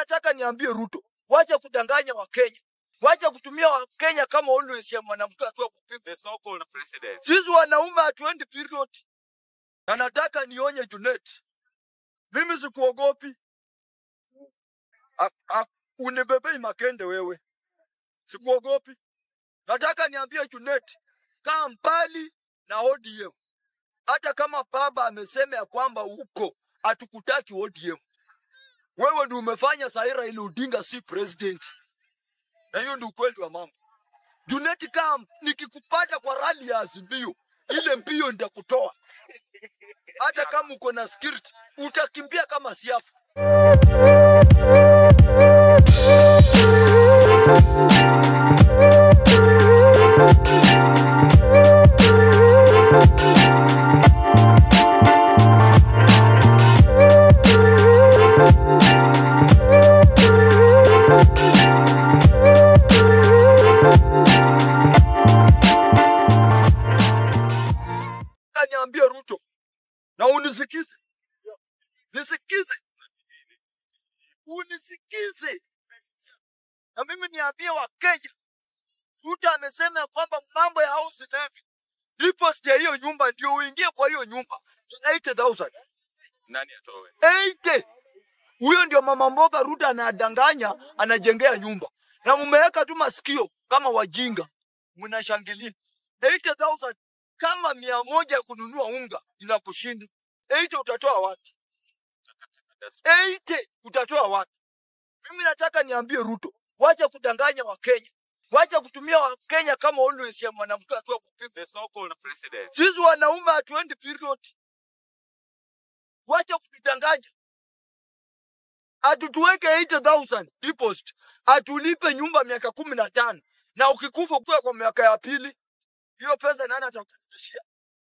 nataka niambie Ruto, wacha kudanganya Wakenya, wacha kutumia Wakenya kama always ya mwanamke akiwa kupima. The so-called president. Sisi wanaume hatuendi period, na nataka nionye Junet, mimi sikuogopi. A- a- Unibebei makende wewe, sikuogopi. Nataka niambie Junet, kaa mbali na ODM. Hata kama baba amesema ya kwamba uko hatukutaki ODM, wewe ndio umefanya sahi Raila Odinga si president, na hiyo ndio ukweli wa mambo. Junet, kaa nikikupata kwa rali ya Azimio, ile mbio nitakutoa. Hata kama uko na skirt, utakimbia kama siafu. Nataka niambie Ruto na unisikize, nisikize, unisikize na mimi niambie Wakenya, Ruto amesema ya kwamba mambo ya house levy, deposit ya hiyo nyumba ndio uingie kwa hiyo nyumba ni 80,000 Nani atoe? 80 huyo ndio mama mboga Ruto anadanganya, anajengea nyumba na mumeweka tu masikio kama wajinga, mnashangilia 80,000 kama mia moja ya kununua unga inakushinda 80 utatoa wapi? 80 utatoa wapi? Mimi nataka niambie Ruto, wacha kudanganya Wakenya, wacha kutumia Wakenya kama always ya mwanamke akiwa kupima. The so-called president. Sisi wanaume hatuendi period, wacha kutudanganya. Atutuweke 80,000 deposit, atulipe nyumba miaka kumi na tano na ukikufa kuwa kwa miaka ya pili, hiyo pesa nani atakurudishia?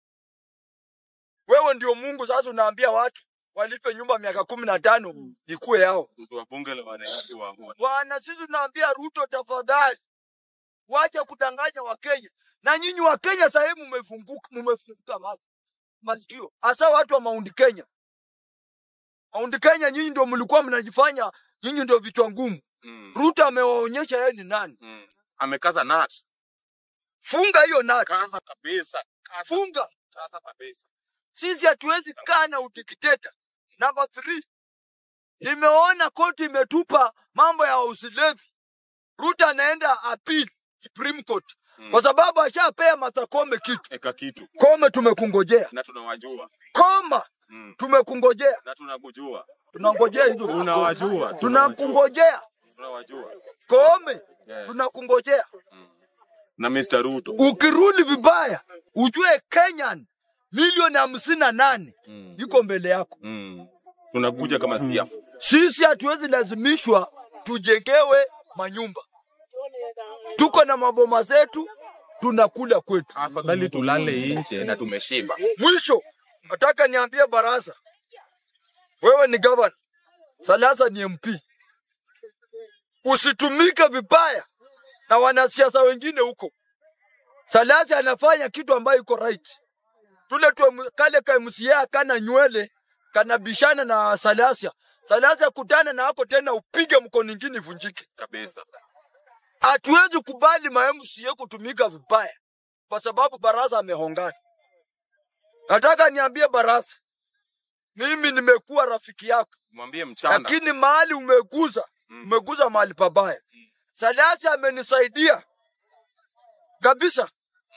Wewe ndio Mungu. Sasa unaambia watu walipe nyumba miaka kumi na tano ikuwe yao. Mtu wa bunge la wananchi wa wa- Bwana, sisi tunaambia Ruto, tafadhali wacha kudanganya Wakenya. Na nyinyi Wakenya sasa hivi mmefunguka, mmefunguka mas- masikio, hasa watu wa Mount Kenya. Mount Kenya, nyinyi ndio mlikuwa mnajifanya nyinyi ndio vichwa ngumu. Mm. Ruto amewaonyesha yeye ni nani. Mm. Amekaza nut. Funga hiyo nati, Kaza kabisa. Kaza, funga. kaza kabisa. Sisi hatuwezi kaa na udikteta. Namba 3 nimeona koti imetupa mambo ya house levy. Ruto anaenda appeal Supreme Court Mm. kwa sababu ashapea Martha Koome kitu. Eka kitu. Kome tumekungojea, Na tunawajua. Koma Mm. tumekungojea, Na tunakujua. tunangojea hizo Tunawajua. tunakungojea Tunawajua. Kome, Yeah. tunakungojea. Na Mr. Ruto. Ukirudi vibaya, ujue Kenyan milioni hamsini na nane Mm. iko mbele yako. Mm. Tunakuja kama siafu. Sisi hatuwezi lazimishwa tujengewe manyumba, tuko na maboma zetu, tunakula kwetu. Afadhali tulale nje na tumeshiba. Mwisho nataka niambie baraza, wewe ni gavana, Salasa ni MP, usitumike vibaya na wanasiasa wengine huko. Salasa anafanya kitu ambayo iko right. Tule tu kale ka MCA kana nywele kanabishana na Salasa. Salasa kutana na hapo tena upige mkono ingine ivunjike. Kabisa. Hatuwezi kubali ma MCA kutumika vibaya kwa sababu baraza amehongana. Nataka niambie baraza, mimi nimekuwa rafiki yako, Mwambie mchana. lakini mahali umeguza umeguza mahali pabaya. Salasi amenisaidia kabisa,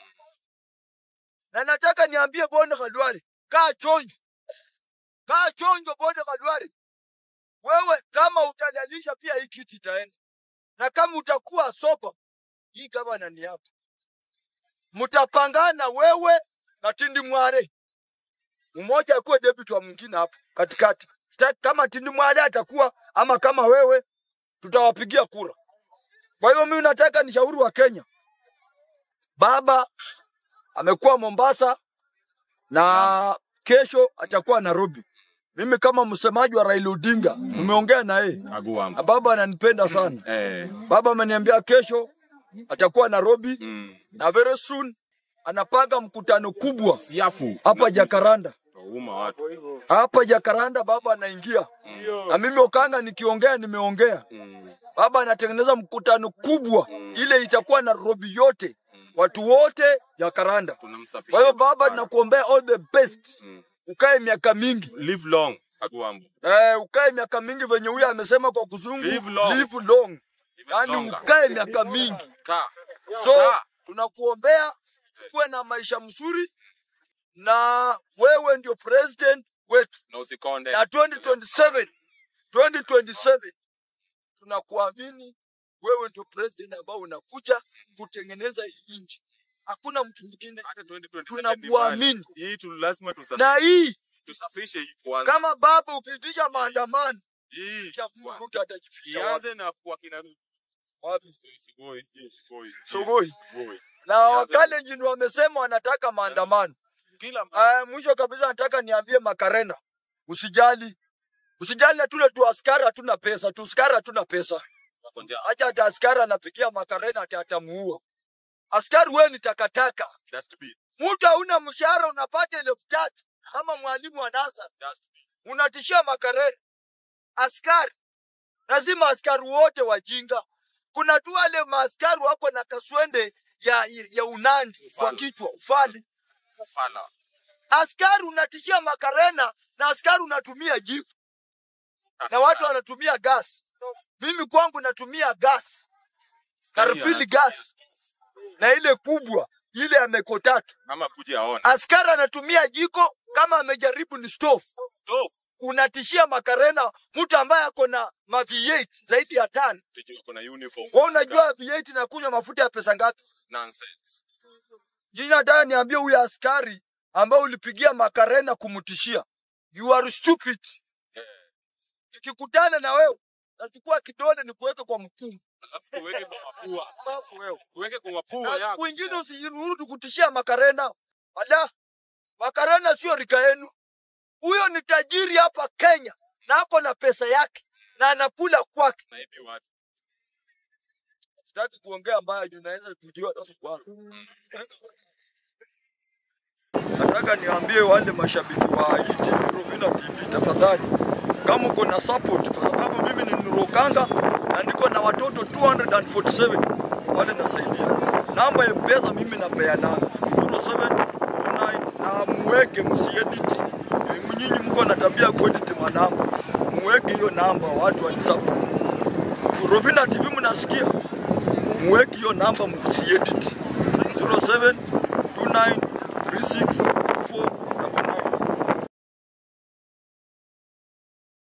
na nataka niambie Bonde Khalwari, kaa chonjo, kaa chonjo Bonde Khalwari. Wewe kama utadalisha pia hii kiti itaenda, na kama utakuwa sopa, hii gavana ni yako. Mtapangana wewe na Tindi Mware, mmoja akuwe deputy wa mwingine hapo katikati. Sitaki kama Tindi Mware atakuwa ama kama wewe, tutawapigia kura. Kwa hivyo mimi nataka nishauri wa Kenya, baba amekuwa Mombasa na kesho atakuwa Nairobi. Mimi kama msemaji wa Raila Odinga nimeongea na yeye na Aguam. baba ananipenda sana. Eh. Baba ameniambia kesho atakuwa Nairobi Mm. na very soon anapanga mkutano kubwa Siafu. hapa Jakaranda Uma watu. hapa Jakaranda, baba anaingia na mimi Okanga nikiongea nimeongea. Mm. Baba anatengeneza mkutano kubwa, ile itakuwa Nairobi yote, watu wote Jakaranda. Tunamsafisha. Kwa hiyo baba, tunakuombea all the best, Mm. ukae miaka mingi Live long. Agwambo. eh, ukae miaka mingi venye huyo amesema kwa kuzungu, Live long. live long, Even yani longer. ukae miaka mingi. Kaa. So Kaa. tunakuombea kuwe na maisha mzuri, na wewe ndio president wetu, Na usikonde. na 2027 2027 tunakuamini wewe ndio president ambao unakuja kutengeneza hii nchi, hakuna mtu mwingine. Hata 2027 Tunakuamini. ni mbali. Hii tu lazima tusa- Na hii tusafishe hii kwanza. kama baba ukiitisha maandamano Hii cha Mungu Ruto atajifikia wapi? ianze na kwa kina Ruto. Wapi? Sugoi, sijui Sugoi, sijui Sugoi. Sugoi. Na Wakalenjin wamesema wanataka maandamano. Kila mahali. Uh, mwisho kabisa nataka niambie Makarena, usijali, usijali na tule tu askari hatuna pesa, tu askari hatuna pesa. wako njaa. Acha hata askari anapigia Makarena ati atamuua. Askari wewe ni takataka. Dustbin. Mtu hauna mshahara unapata elfu tatu kama mwalimu wa NASA, Dustbin. unatishia Makarena. Askari lazima askari wote wajinga. Kuna tu wale maaskari wako na kaswende ya, ya unandi kwa Ufala. kichwa ufali. Ufala. Askari unatishia Makarena na askari unatumia jipu na watu wanatumia gas. Mimi kwangu natumia gas, karfili gas na ile kubwa ile ya meko tatu. Ama kuja aone. Askari anatumia jiko kama amejaribu ni stove. Stop. Unatishia Makarena, mtu ambaye ako na ma V8 zaidi ya tano. Tujue kuna uniform. Wewe unajua V8 inakunywa mafuta ya pesa ngapi? Nonsense. Jini nataka niambie huyu askari ambaye ulipigia Makarena kumtishia, you are stupid. Nikikutana na wewe nachukua kidole nikuweke kwa mkungu Alafu tuweke kwa mapua. bafu wewe. Tuweke kwa mapua Na yako. siku ingine usiruhusu kutishia Makarena. Ala, Makarena sio rika yenu. Huyo ni tajiri hapa Kenya na ako na pesa yake na anakula kwake. Naibi watu. Sitaki kuongea mbaya juu naweza kujua hata swali. Nataka niambie wale mashabiki wa hii TV Rovina TV, tafadhali, kama uko na support, kwa sababu mimi ni Nurokanga na niko na watoto 247 wale nasaidia. Namba ya Mpesa mimi napeananga 0729 na muweke, msiedit. Nyinyi mko na tabia ya kuedit manamba, muweke hiyo namba, watu wanisupport. Rovina TV mnasikia? muweke hiyo namba msiedit 072936